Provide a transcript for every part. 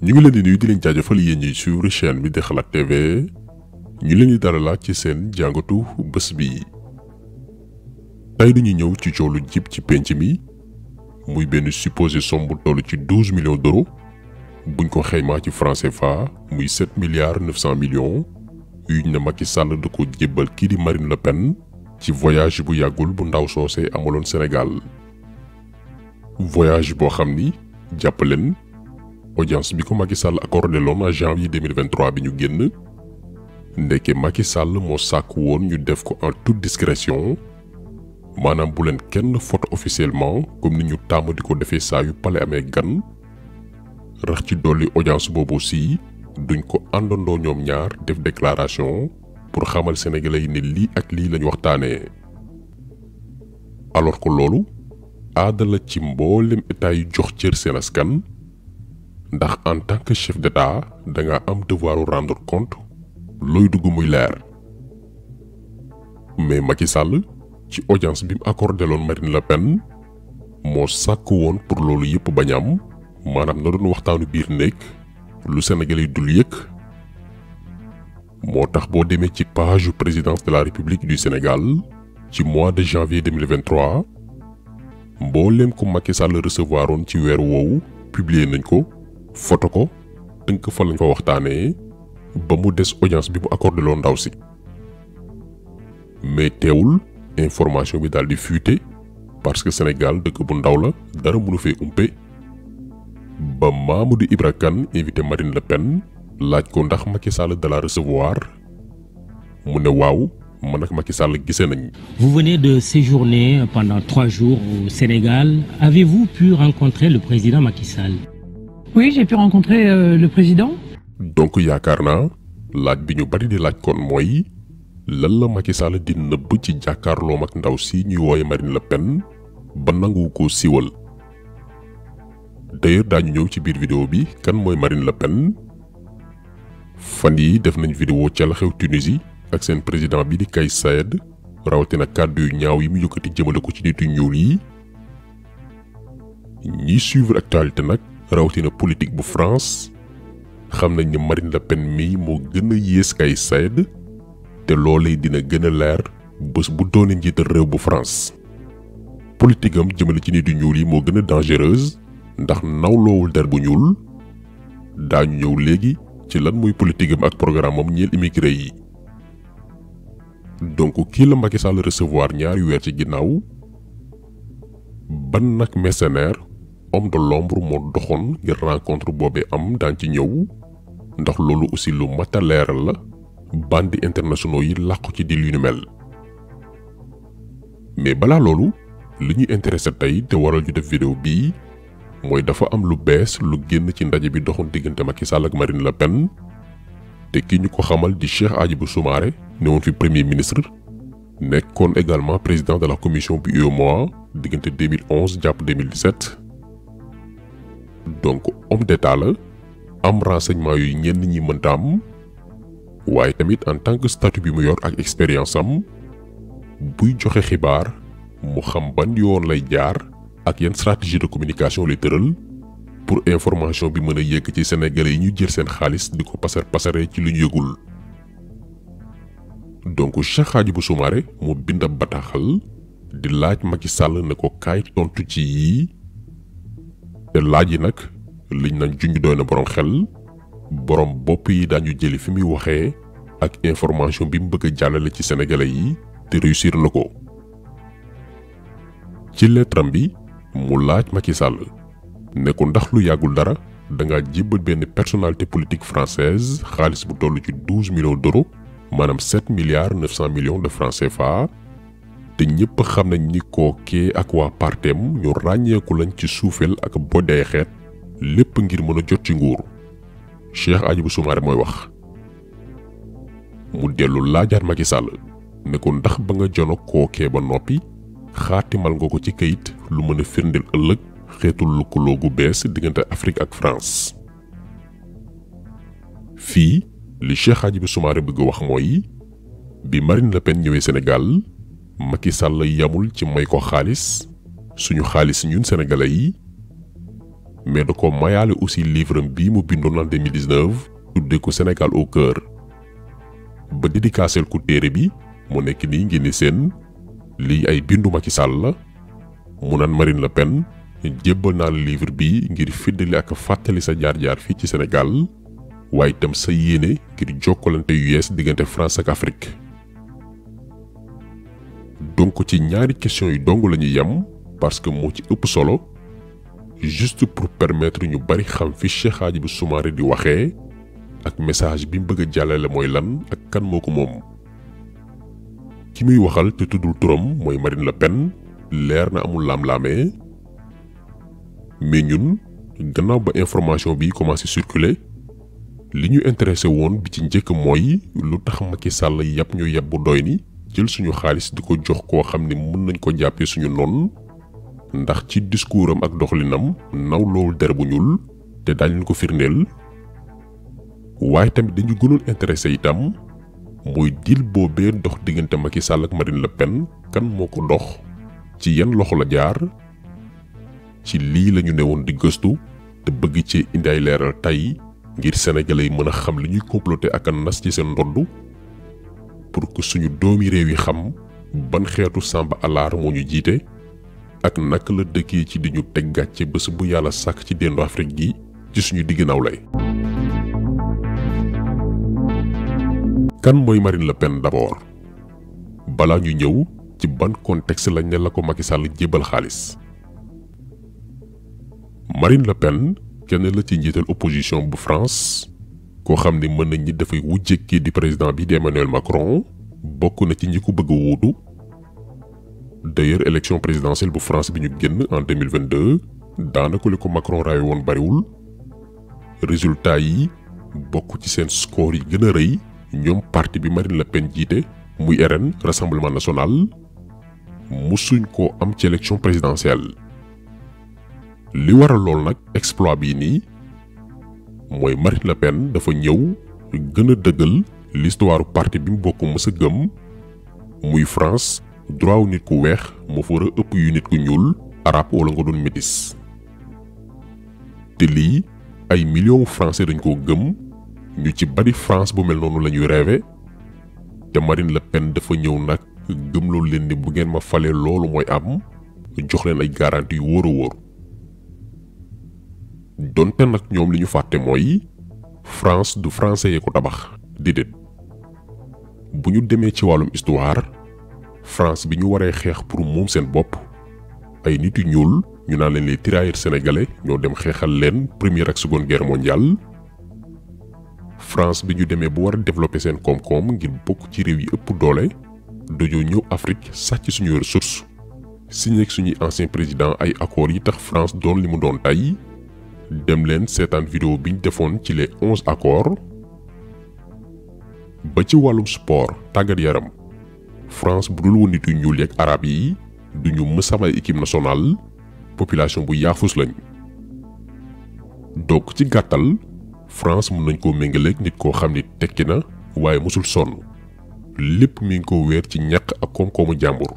ñu ngi leen di nuyu di leen jaajëfal yéen ñiy suivre chaîne bi di xalaat TV ñu leen di dalalaat ci seen jàngatu bés bi tey dañuy ñëw ci coow lu jib ci penc mi muy benn supposé somme bu toll ci douze millions d'euros buñ ko xaymaa ci franc CFA muy sept milliards neuf cent millions yuñ ne Macky Sall da ko jébbal kii di Marine Le Pen ci voyage bu yàggul bu ndaw soosee amaloon Sénégal voyage boo xam ni jàpp leen audience bi ko Macky Sall accordé loon en janvier 2023 bi ñu génn ndeke Macky Sall moo sàkk woon ñu def ko en toute discrétion maanaam bu leen kenn photo officiellement comme ni ñu tàmm di ko defee saa yu pale amee gan rax ci dolli audience boobu aussi duñ ko àndandoo ñoom ñaar def déclaration pour xamal sénégalais yi ne lii ak lii lañ waxtaanee alors que loolu aada la ci mboolem état yu jox cër seen askan ndax en tant que chef d'état da nga am devoiru rendre compte looy dugg muy leer mais Macky Sall ci audience bi mu accordé loon Marine Le Pen moo sàkk woon pour loolu yëpp bañ am maanaam na doon waxtaanu biir néeg lu Sénégalais dul yëg moo tax boo demee ci page yu présidence de la République du Sénégal ci mois de janvier 2023 mbooleem ko Macky Sall recevoir woon ci weer woowu publier nañ ko photo ko tënk fa lañ fa waxtaanee ba mu des audience bi mu accordé loo ndaw si mais teewul information bi daal di fuité parce que Sénégal dëkk bu ndaw la dara mënu fee umpe ba Mamadou Ibra Kane invité Marine Le Pen laaj ko ndax Macky Sall da la recevoir mu ne waaw man ak Macky Sall gisee nañ. Vous venez de séjourner pendant trois jours au Sénégal. Avez-vous pu rencontrer le président Macky Sall Oui, j'ai pu rencontrer euh, le président. donc yaakaar naa laaj bi ñu bari di laaj kon mooy lan la Macky Sall di nëbb ci jàkkaarloom ak ndaw si ñuy wooye Marine Le Pen ba nangu ko siiwal d'ailleurs daañu ñëw ci biir vidéo bi kan mooy Marine Le Pen fan yi def nañ vidéo ca la xew Tunisie ak seen président bi di Kais Saied rawatina kàddu yu ñaaw yi mu yëkkati jëmale ko ci nitu ñuul yi ñiy suivre actualité nag rawatina politique bu France xam nañ ni Marine Le Pen mii moo gën a yées Kais Saied te loolee dina gën a leer bés bu doone njiital réew bu France politique am jëmale ci nitu ñuul yi moo gën a dangereuse ndax nawloowul der bu ñuul daañu ñëw léegi ci lan muy politique am ak programme am ñeel immigré yi donc kii la Macky Sall recevoir ñaari weer ci ginnaaw ban nag mercenaire homme de l'ombre moo doxoon ngir rencontre boobee am daan ci ñëw ndax loolu aussi lu mat a leeral la bandi internationaux yi làqu ci di lu ñu mel mais balaa loolu li ñuy intéressé tey te waral ñu def vidéo bii mooy dafa am lu bees lu génn ci ndaje bi doxoon diggante Macky Sall ak Marine Le Pen te ki ñu ko xamal di Cheikh Hadjibou Soumaré newoon fi premier ministre nekkoon également président de la commission bu UEMOA diggante 2011 jàpp 2017 donc homme d'état la am renseignement yu ñenn ñi mënta am waaye tamit en tant que statut bi mu yor ak expérience am buy joxe xibaar mu xam ban yoon lay jaar ak yan stratégie de communication lay tëral pour information bi mën a yegg ci sénégalais yi ñu jël seen xaalis di ko pasar pasare ci lu ñu yëgul donc Cheikh Hadjibou Soumaré mu bind ab bataaxal di laaj Macky Sall ne ko kaay tontu ci yii te laaj yi nag liñ nañ junj doy na borom xel borom bopp yi daañu jëli fi muy waxee ak information bi mu bëgg a jàllale ci sénégalais yi te réussir na ko ci lettaram bi mu laaj Macky Sall ne ko ndax lu yàggul dara da nga jébbal benn personnalité politique française xaalis bu toll ci douze millions d'euros maanaam sept milliards neuf cent millions de francs CFA te ñëpp xam nañ ni kookee ak waa partem ñu ràññeeku lañ ci suufeel ak bodday xeet lépp ngir mën a jot ci nguur Cheikh Hadjibou Soumaré mooy wax mu dellu laajaat Macky Sall ne ko ndax ba nga jono kookee ba noppi xaatimal nga ko ci kayit lu mën a firndeel ëllëg xeetul lëkkaloo gu bees diggante Afrique ak France fii li Cheikh Hadjibou Soumaré bëgg wax mooy bi Marine Le Pen ñëwee Sénégal Macky Sall yamul ci may ko xaalis suñu xaalis ñun sénégalais yi mais da ko mayaale aussi livre am bii mu bindoon en 2019 tuddee ko Sénégal au cœur ba dédicaceel ku téere bi mu nekk nii ngeen di seen lii ay bindu Macky Sall la mu naan Marine Le Pen jébbal naa la livre bi ngir fiddali ak fàttali sa jaar-jaar fii ci Sénégal waaye itam sa yéene ngir jokkalante yu yees diggante France ak Afrique donc ci ñaari question yu dong la ñuy yem parce que moo ci ëpp solo juste pour permettre ñu bari xam fi Cheikh Hadjibou Soumaré di waxee ak message bi mu bëgg a jàllale mooy lan ak kan moo ko moom ki muy waxal te tuddul turam mooy Marine Le Pen leer na amul laam-laamee mais ñun gannaaw ba information bi commencé circuler li ñu intéressé woon bi ci njëkk mooy lu tax Macky Sall yàpp ñu yàpp bu doy ni jël suñu xaalis di ko jox koo xam ne mën nañ ko jàppee suñu noon ndax ci discours am ak doxalinam naw loolu der bu ñuul te daañu leen ko firndeel waaye tamit dañu gënoon intéressé itam mooy deal boobee dox diggante Macky Sall ak Marine Le Pen kan moo ko dox ci yan loxo la jaar ci lii lañu newoon di gëstu te bëgg ci indi ay leeral tey ngir sénégalais yi mën a xam li ñuy comploter ak a nas ci seen ndodd pour que suñu doomi réew yi xam ban xeetu sàmba alaar moo ñu jiite ak naka la dëkkee ci di ñu teg gàcce bés bu yàlla sàkk ci dendu Afrique gi ci suñu digg nawlay kan mooy Marine Le Pen d'abord balaa ñu ñëw ci ban contexte lañ ne la ko Macky Sall jébbal xaalis Marine Le Pen kenn la ci njiital opposition bu France koo xam ne mën nañ ñi dafay wujje kii di président bi di Emmanuel Macron bokk na ci ñi ko bëgg a wuutu d'ailleurs élection présidentielle bu France bi ñu génn en 2022 daanaka li ko Macron raawe woon bariwul résultat yi bokk ci seen score yi gën a rëy ñoom parti bi Marine Le Pen jiite muy RN Rassemblement National musuñ koo am ci élection présidentielle li waral lool nag exploit bii nii mooy Marine Le Pen dafa ñëw gën a dëggal l'histoire parti bi mu bokk mës a gëm muy France droit wu nit ku weex moo fa war a ëpp yu nit ku ñuul arab wala nga doon métis te lii ay millions français dañ koo gëm ñu ci bari France bu mel noonu la ñuy rêvé te Marine Le Pen dafa ñëw nag gëmloo leen ni bu ngeen ma falee loolu mooy am jox leen ay garantie yu wóor a wóor donte nag ñoom li ñu fàtte mooy France du français yee ko tabax déedéet bu ñu demee ci wàllum histoire France bi ñu waree xeex pour moom seen bopp ay nit yu ñuul ñu naan leen les tirailleurs sénégalais ñoo dem xeexal leen première ak seconde guerre mondiale France bi ñu demee bu war a développer seen koom-koom ngir bokk ci réew yi ëpp doole dañoo ñëw Afrique sàcc suñuy ressources signé ak suñuy ancien président ay accords yi tax France doon li mu doon tey dem leen seetaan vidéo bi ñu defoon ci les onze accords ba ci wàllum sport tàggat yaram France bu dul woon nit yu ñuul yeeg arab yi duñu mës a am ay équipe nationale population bu yaafus lañ donc ci gàttal France mën nañ koo méngaleeg nit koo xam ni tekki na waaye mosul sonn lépp mi ngi ko weer ci ñàkk ak koom-koomu jàmbur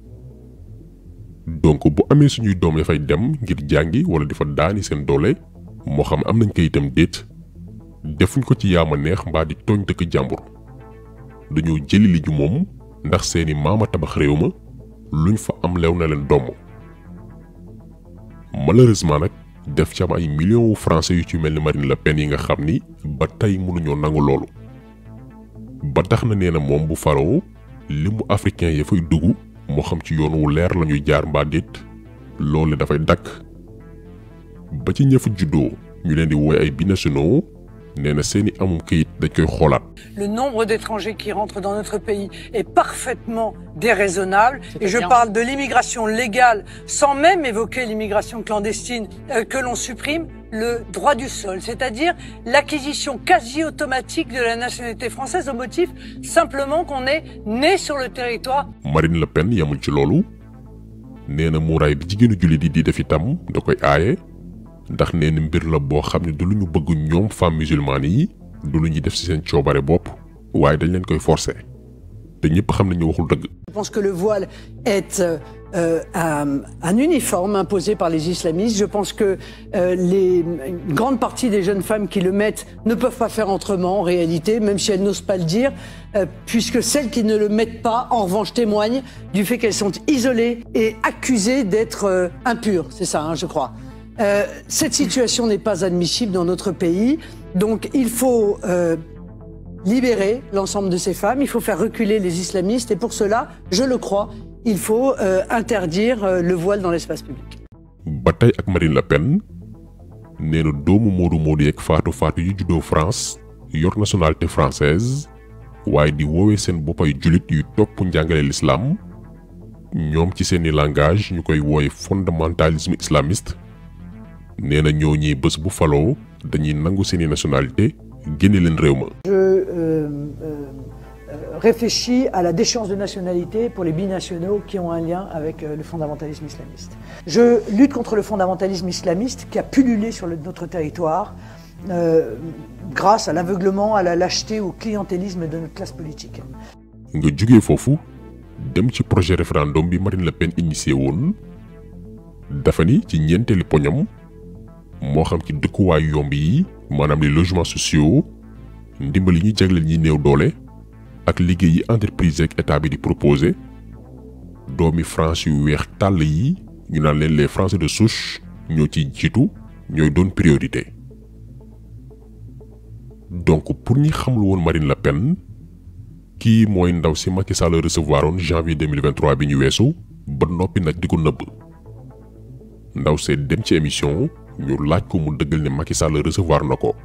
donc bu amee suñuy doom dafay dem ngir jàngi wala di fa daani seen doole moo xam am nañ kayitam déet defuñ ko ci yaama neex mbaa di tooñ dëkk jàmbur dañoo jëli li ñu moom ndax seeni maama tabax réew ma luñ fa am lew na leen doom malheureusement nag def ci am ay millions wu français yu ci mel ni Marine Le Pen yi nga xam ni ba tey mënuñoo nangu loolu ba tax na nee na moom bu faroo li mu africain ya fay dugg moo xam ci yoon wu leer lañuy jaar mbaa déet loolu dafay dakk ba ci ñëfa juddoo ñu leen di woy ay binationaux nee na seeni amum kayit dañ koy xoolaat. Le nombre d'étrangers qui rentrent dans notre pays est parfaitement déraisonnable. Et je bien. parle de l'immigration légale, sans même évoquer l'immigration clandestine euh, que l'on supprime le droit du sol, c'est-à-dire l'acquisition quasi automatique de la nationalité française au motif simplement qu'on est né sur le territoire Marine Le Pen yamul ci loolu nee na muuraay bi jigéenu jullit yi di def itam da koy aaye ndax nee na mbir la boo xam ne du lu ñu bëgg ñoom femmes musulmanes yi du lu ñuy def ci seen coobare bopp waaye dañ leen koy forcer te ñëpp xam nañu waxul dëgg. Je pense que le voile est euh, euh, un, un, uniforme imposé par les islamistes. Je pense que euh, les, une grande partie des jeunes femmes qui le mettent ne peuvent pas faire autrement en réalité, même si elles n'osent pas le dire, euh, puisque celles qui ne le mettent pas, en revanche, témoignent du fait qu'elles sont isolées et accusées d'être impures. C'est ça, hein, je crois. cette situation n'est pas admissible dans notre pays, donc il faut libérer l'ensemble de ces femmes, il faut faire reculer les islamistes et pour cela, je le crois, il faut euh, interdire euh, le voile dans l'espace public. ba tey ak Marine Le Pen nee na doomu Modou Modou yeeg Fatou Fatou yu juddoo France yor nationalité française waaye di woowee seen boppay julit yu topp njàngale l'islam ñoom ci seeni langage ñu koy wooye fondamentalisme islamiste nee na ñoo ñi bés bu faloo dañuy nangu seeni nationalité génne leen réew ma. Je euh, euh, réfléchis à la déchéance de nationalité pour les binationaux qui ont un lien avec euh, le fondamentalisme islamiste. Je lutte contre le fondamentalisme islamiste qui a pullulé sur le, notre territoire grâce à l'aveuglement, à la lâcheté, au clientélisme de notre classe politique. nga jugee foofu dem ci projet référendum bi Marine Le Pen initié woon dafa ni ci ñeenteeli poñam moo xam ci dëkkuwaay yomb yi maanaam les logements sociaux ndimbal yi ñuy jagleel ñi néew doole ak liggéey yi entreprise ak état bi di proposé doomi France yu weex tàll yi ñu naan leen les Français de souche ñoo ciy jiitu ñooy doon priorité. donc pour ñi xamul woon Marine Le Pen kii mooy ndaw si Macky Sall recevoir woon janvier 2023 bi ñu weesu ba noppi nag di ko nëbb ndaw see dem ci émission. ñu laaj ko mu dëggal ne Macky Sall recevoir na ko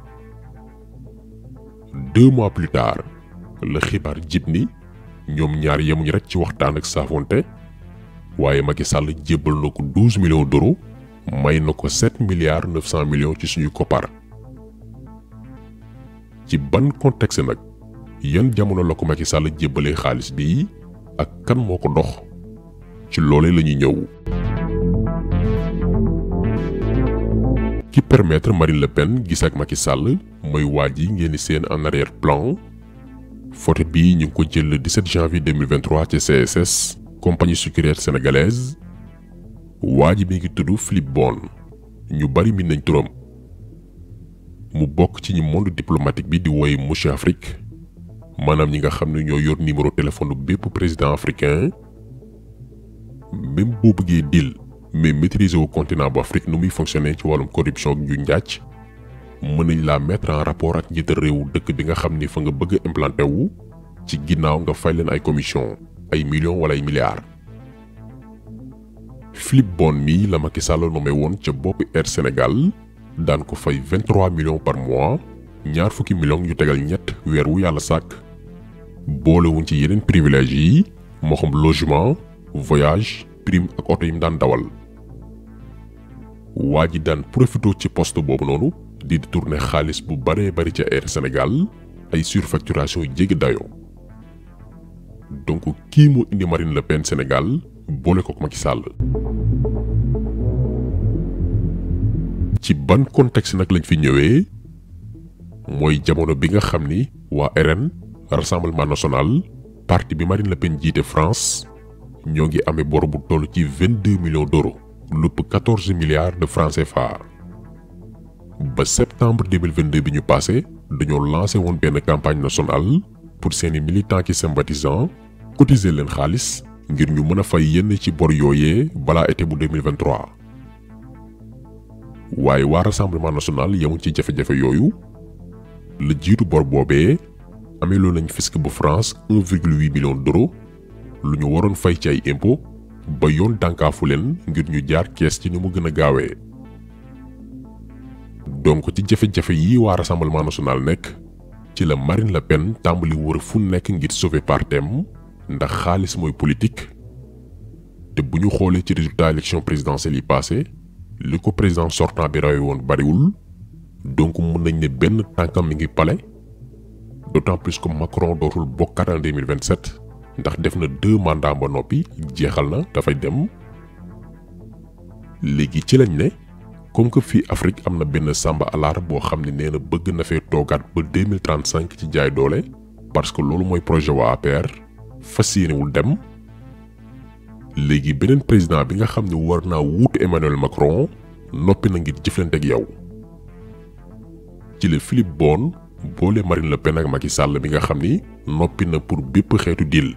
deux mois plus tard la xibaar jib ni ñoom ñaar yemuñ rek ci waxtaan ak saafonte waaye Macky Sall jébbal na ko douze millions d'euros may na ko sept milliards neuf cent millions ci suñu koppar ci ban contexte nag yan jamono la ko Macky Sall jébbalee xaalis bi ak kan moo ko dox ci loolee la ñuy ñëw. ki permettre Marine Le Pen gis ak Macky Sall mooy waa ji ngeen di seen en arrière plan photo bii ñu ngi ko jël le 17 janvier 2023 ci CSS compagnie sucrière sénégalaise waa ji mi ngi tudd Philippe Bon ñu bari min nañ turam mu bokk ci ñi monde diplomatique bi di woy monsieur Afrique maanaam ñi nga xam ne ñoo yor numéro téléphone bépp président africain même boo bëggee deal mais maîtriser au continent bu Afrique nu muy fonctionner ci wàllum corruption ak ñu njàcc mën nañ laa mettre en rapport ak njiital réew dëkk bi nga xam ni fa nga bëgg a implanté wu ci ginnaaw nga fay leen ay commission ay millions wala ay milliards. Philippe Bon mii la Macky Sall nommé woon ca boppi Air Sénégal daan ko fay 23 millions par mois ñaar fukki millions yu tegal ñett weer wu yàlla sàkk boolewuñ ci yeneen privilèges yi moo xam logement voyage prime ak oto yi mu daan dawal. waa ji daan profité ci poste boobu noonu di détourner xaalis bu baree bari ca Air Sénégal ay surfacturation yu jéggi dayoo donc kii moo indi Marine Le Pen Sénégal boole ko Macky Sall. ci ban contexte nag lañ fi ñëwee mooy jamono bi nga xam ni waa RN Rassemblement National parti bi Marine Le Pen jiite France ñoo ngi amee bor bu toll ci vingt deux millions d'euros. lupp 14 milliards de francs CFA ba septembre 2022 bi ñu passé dañoo lancé woon benn campagne nationale pour seeni militants ki sympathisants cotiser leen xaalis ngir ñu mën a fay yenn ci bor yooyee balaa été bu 2023 waaye waa rassemblement national yemuñ ci jafe-jafe yooyu la jiitu bor boobee amee loolu nañ fisc bu France 1,8 million d'euros lu ñu waroon fay ci ay impôts ba yoon dànkaafu leen ngir ñu jaar kees ci ni mu gën a gaawee donc ci jafe-jafe yi waa rassemblement national nekk ci la Marine Le Pen tàmbali wër fu nekk ngir sauver partem ndax xaalis mooy politique te bu ñu xoolee ci résultat élection présidentielle yi passé li ko président sortant bi rawee woon bariwul donc mun nañ ne benn tànkam mi ngi pale d'autant plus que Macron dootul bokkaat en 2027 ndax def na deux mandats ba noppi jeexal na dafay dem léegi ci lañ ne comme que fii Afrique am na benn samba alaar boo xam ne nee na bëgg na fee toogaat ba deux mille trente cinq ci jaay doole parce que loolu mooy projet waa APR fas yéenewul dem léegi beneen président bi nga xam ne war naa wuutu Emmanuel Macron noppi na ngir jëflante ak yow ci la Philippe Bon boole Marine Le Pen ak Macky Sall bi nga xam ni noppi na pour bépp xeetu deal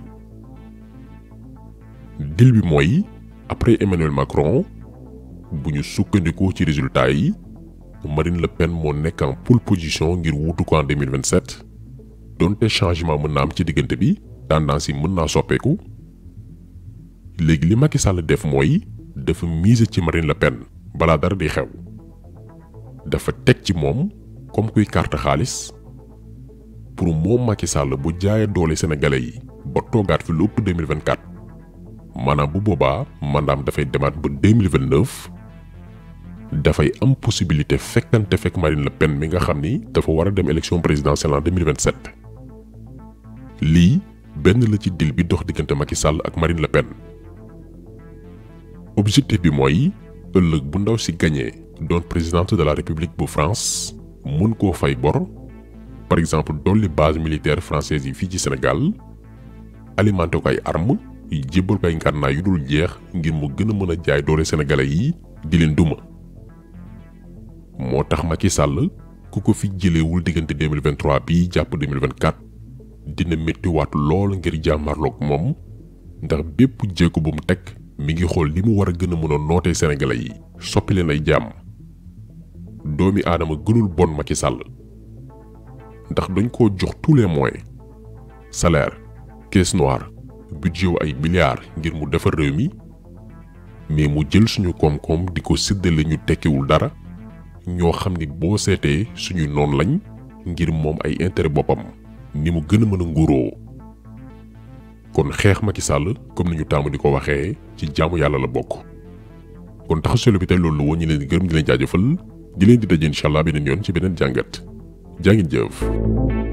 deal bi mooy après Emmanuel Macron bu ñu sukkandikoo ci résultat yi Marine Le Pen moo nekk en pole position ngir wuutu ko en 2027 donte changement mën na am ci diggante bi tendance yi mën naa soppeeku léegi li Macky Sall def mooy dafa miser ci Marine Le Pen balaa dara di xew dafa teg ci moom comme kuy carte xaalis pour moom Macky Sall bu jaayee doole sénégalais yi ba toogaat fi lu ëpp 2024 maanaam bu boobaa mandaam dafay demaat ba 2029 dafay am possibilité fekkante fekk Marine Le Pen mi nga xam ni dafa war a dem élection présidentielle en 2027 lii benn la ci deal bi dox diggante Macky Sall ak Marine Le Pen objectif bi mooy ëllëg bu ndaw si gagné doon présidente de la république bu France mun koo fay bor par exemple dolli base militaire française yi fii ci Sénégal alimenté ko ay armes jébbal ko ay ngànnaay yu dul jeex ngir mu gën a mën a jaay doole sénégalais yi di leen duma moo tax Macky Sall ku ko fi jëleewul diggante 2023 bii jàpp 2024 dina méttiwaat lool ngir jàmmarloog moom ndax bépp jéego bu mu teg mi ngi xool li mu war a gën a mën a nootee sénégalais yi soppi leen ay jàmm doomi aadama gënul bon Macky Sall ndax dañ koo jox tous les moyens salaire caisse noire budget wu ay milliards ngir mu defar réew mi mais mu jël suñu koom-koom di ko séddale ñu tekkiwul dara ñoo xam ni boo seetee suñu noon lañ ngir moom ay intérêt boppam ni mu gën a mën a nguuroo kon xeex Macky Sall comme ni ñu taamu di ko waxee ci jaamu yàlla la bokk kon taxaw bi tey loolu la woon ñu leen di gërëm di leen jaajëfal di leen di daje incha allah beneen yoon ci beneen jàngat jaa ngeen jëf.